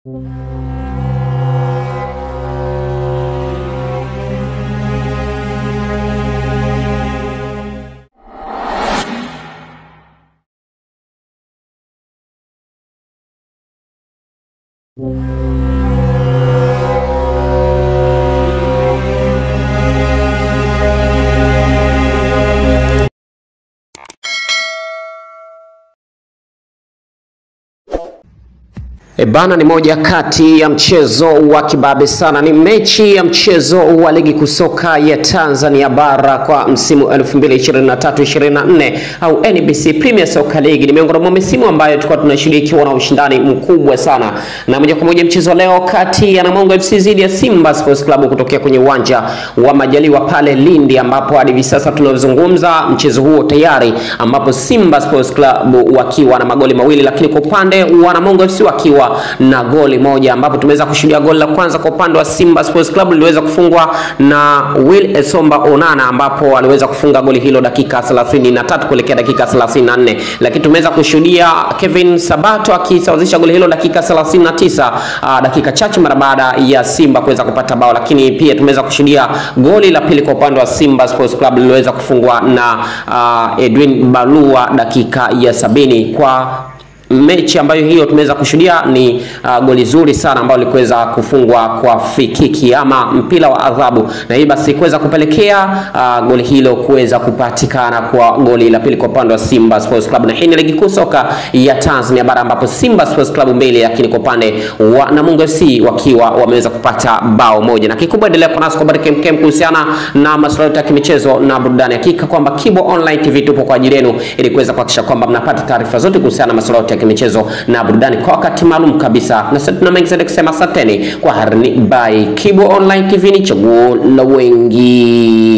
E bana, ni moja kati ya mchezo wa kibabe sana. Ni mechi ya mchezo wa ligi kusoka ya Tanzania bara kwa msimu 2023-24 au NBC Premier Soccer League. Ni miongoni mwa misimu ambayo tulikuwa tunashiriki ikiwa na ushindani mkubwa sana, na moja kwa moja mchezo leo kati ya Namungo FC dhidi ya Simba Sports Club kutokea kwenye uwanja wa Majaliwa pale Lindi, ambapo hadi hivi sasa tunavyozungumza mchezo huo tayari, ambapo Simba Sports Club wakiwa na magoli mawili, lakini kwa upande wa Namungo FC wakiwa na goli moja ambapo tumeweza kushuhudia goli la kwanza kwa upande wa Simba Sports Club liliweza kufungwa na Will Esomba Onana ambapo aliweza kufunga goli hilo dakika 33 kuelekea dakika 34, lakini tumeweza kushuhudia Kevin Sabato akisawazisha goli hilo dakika 39, uh, dakika chache mara baada ya Simba kuweza kupata bao, lakini pia tumeweza kushuhudia goli la pili kwa upande wa Simba Sports Club liliweza kufungwa na uh, Edwin Balua dakika ya sabini kwa mechi ambayo hiyo tumeweza kushuhudia ni uh, goli zuri sana ambalo likuweza kufungwa kwa free kick ama mpira wa adhabu, na hii basi kuweza kupelekea uh, goli hilo kuweza kupatikana kwa goli la pili kwa upande wa Simba Sports Club, na hii ni ligi kuu soka ya Tanzania bara ambapo Simba Sports Club mbili, lakini kwa upande wa Namungo FC wakiwa wameweza kupata bao moja. Na kikubwa endelea kwa nasi kwa habari kemkem kuhusiana na masuala yote ya kimichezo na burudani. Hakika kwamba Kibo Online TV tupo kwa ajili yenu ili kuweza kuhakikisha kwamba mnapata taarifa zote kuhusiana na masuala yote michezo na burudani kwa wakati maalum kabisa, na sasa tuna mengi zaidi kusema. Asanteni kwa harini by Kibo Online TV, ni chaguo la wengi.